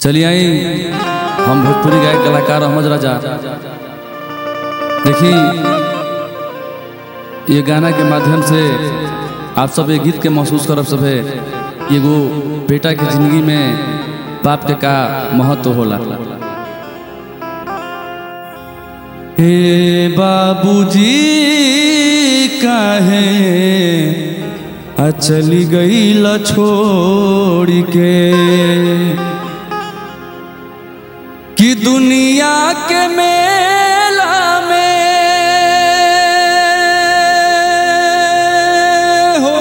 चलिए आई हम भोजपुरी गायक कलाकार अहमद राजा देखिए ये गाना के माध्यम से आप सब ये गीत के महसूस करब सब है एगो बेटा के जिंदगी में बाप के का महत्व होला हे बाबूजी काहे आ चली गई छोड़ के कि दुनिया के मेला में हो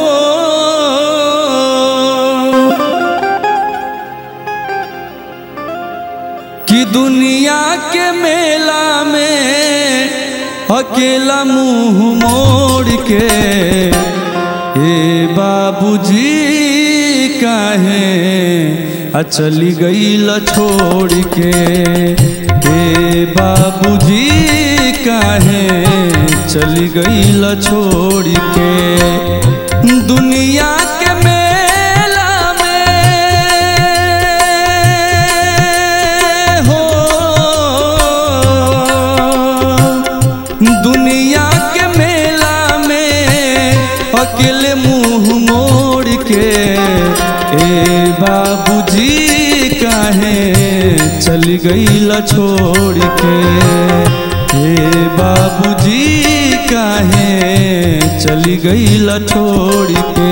कि दुनिया के मेला में अकेला मुंह मोड़ के हे बाबूजी काहे आ चली गई छोड़ के हे बाबूजी काहे चली गई छोड़ के दुनिया के मेला में हो दुनिया के मेला में अकेले मुंह मोड़ के ए बाबूजी काहे चली गई छोड़ के हे बाबूजी काहे चली गई छोड़ के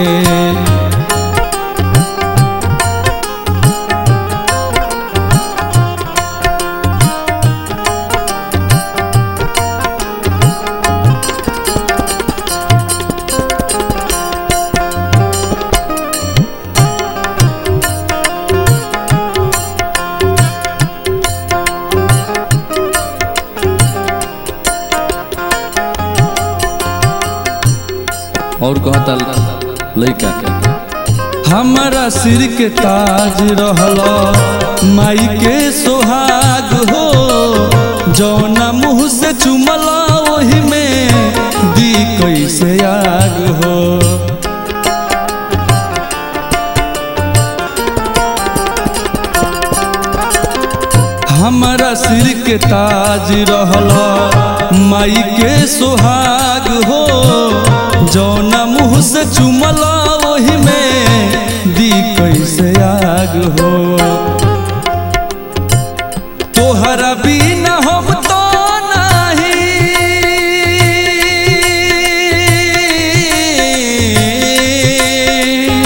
और कहता लइका हमारा सिर के ताज रहल माई के सोहाग हो जौना मुँह से चुमल वही में दी कैसे आग हो हमारा सिर के ताज रहल माई के सोहाग हो जौना मुँह से चुमल वही में दी कैसे आग हो तोहरा बिना हम तो नहीं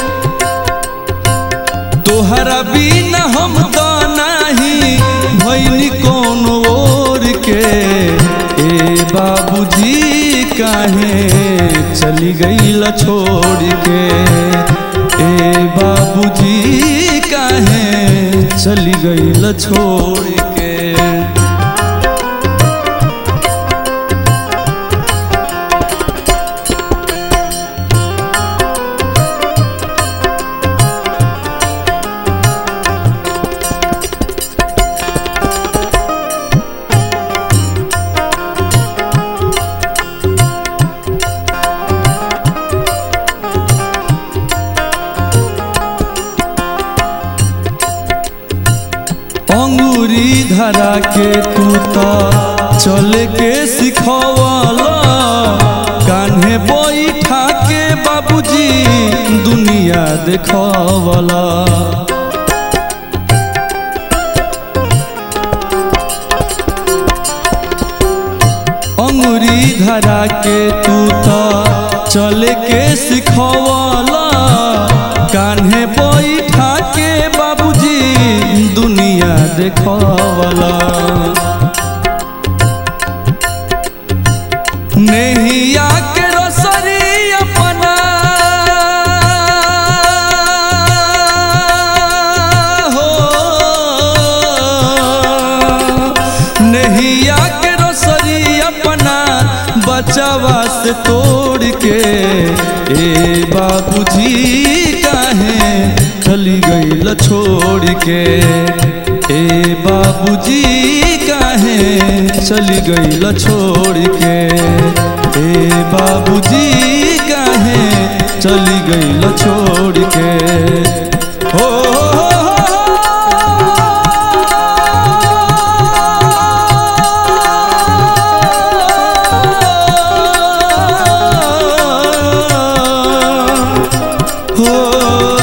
तोहरा बिना हम तो नहीं भैनी कौन ओर के ए बाबूजी काहे चली गई छोड़ के ए बाबूजी काहे चली गई छोड़ के अंगूरी धरा के तू तो चले के सिखवाला कान्हे बैठा के बाबूजी दुनिया देखवाला अंगूरी धरा के तू तो चले के सिखवाला कान्हे बैठा के बाबूजी दुनिया देखवाला नैया के रोसरी अपना हो नैया के रोसरी अपना बचावा से तोड़ के ए बाबूजी काहे चली गई छोड़ के ए बाबूजी काहे चली गई छोड़ के ए बाबूजी काहे चली गई छोड़ के हो, हो, हो, हो, हो